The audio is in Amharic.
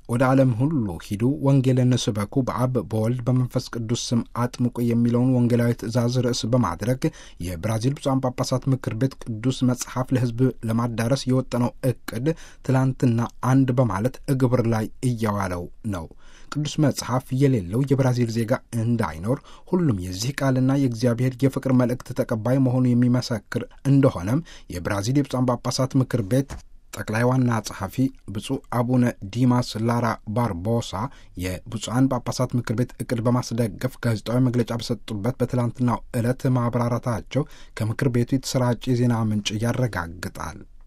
ወደ ዓለም ሁሉ ሂዱ፣ ወንጌልን ስበኩ፣ በአብ በወልድ በመንፈስ ቅዱስ ስም አጥምቁ የሚለውን ወንጌላዊ ትእዛዝ ርዕስ በማድረግ የብራዚል ብፁዓን ጳጳሳት ምክር ቤት ቅዱስ መጽሐፍ ለሕዝብ ለማዳረስ የወጠነው እቅድ ትላንትና አንድ በማለት እግብር ላይ እያዋለው ነው። ቅዱስ መጽሐፍ የሌለው የብራዚል ዜጋ እንዳይኖር ሁሉም የዚህ ቃልና የእግዚአብሔር የፍቅር መልእክት ተቀባይ መሆኑ የሚመሰክር እንደሆነም የብራዚል የብፁዓን ጳጳሳት ምክር ቤት ጠቅላይ ዋና ጸሐፊ ብፁዕ አቡነ ዲማስ ላራ ባርቦሳ የብፁዓን ጳጳሳት ምክር ቤት እቅድ በማስደገፍ ጋዜጣዊ መግለጫ በሰጡበት በትላንትናው ዕለት ማብራራታቸው ከምክር ቤቱ የተሰራጨ የዜና ምንጭ ያረጋግጣል።